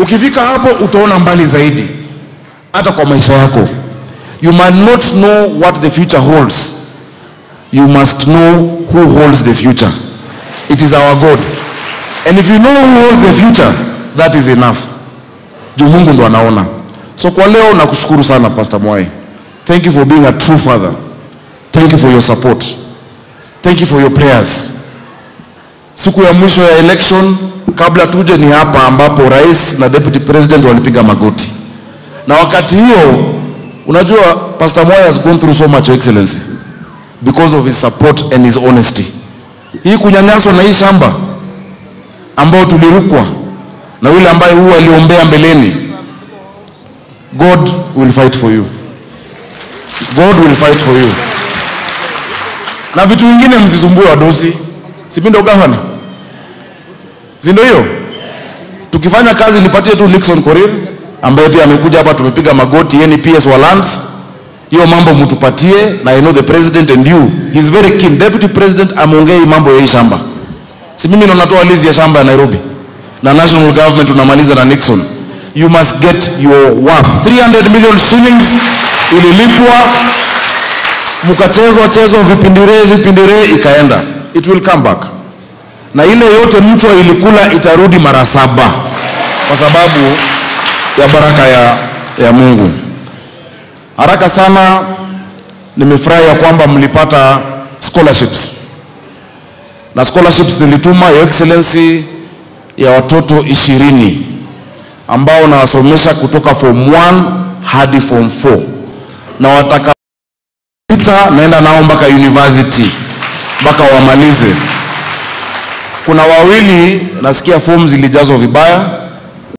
Ukifika hapo utaona mbali zaidi, hata kwa maisha yako. You might not know what the future holds, you must know who holds the future. It is our God. And if you know who holds the future, that is enough. Juu Mungu ndo anaona. So kwa leo nakushukuru sana Pastor Mwai. Thank you for being a true father. Thank you for your support. Thank you for your prayers. Siku ya mwisho ya election kabla tuje ni hapa ambapo rais na deputy president walipiga magoti. Na wakati hiyo unajua Pastor Mwai has gone through so much excellency because of his support and his honesty. Hii kunyanyaswa na hii shamba ambao tulirukwa na yule ambaye huwa aliombea mbeleni, God will fight for you. God will fight for you. Na vitu vingine msisumbue wadosi, si mimi ndo gavana, si ndio hiyo? Tukifanya kazi nipatie tu Nixon Korir ambaye pia amekuja hapa, tumepiga magoti, yeye ni PS wa lands hiyo mambo mtupatie, na I know the president and you he is very keen. Deputy president ameongea hii mambo ya hii shamba, si mimi ndo natoa lizi ya shamba ya Nairobi na national government unamaliza na Nixon. You must get your worth 300 million shillings ililipwa, mkachezwa chezwa vipindire vipindire, ikaenda, it will come back, na ile yote mchwa ilikula itarudi mara saba kwa sababu ya baraka ya, ya Mungu. Haraka sana, nimefurahi ya kwamba mlipata scholarships na scholarships nilituma Your Excellency ya watoto ishirini ambao nawasomesha kutoka form 1 hadi form 4 na wataka sita naenda nao mpaka university mpaka wamalize. Kuna wawili nasikia fomu zilijazwa vibaya,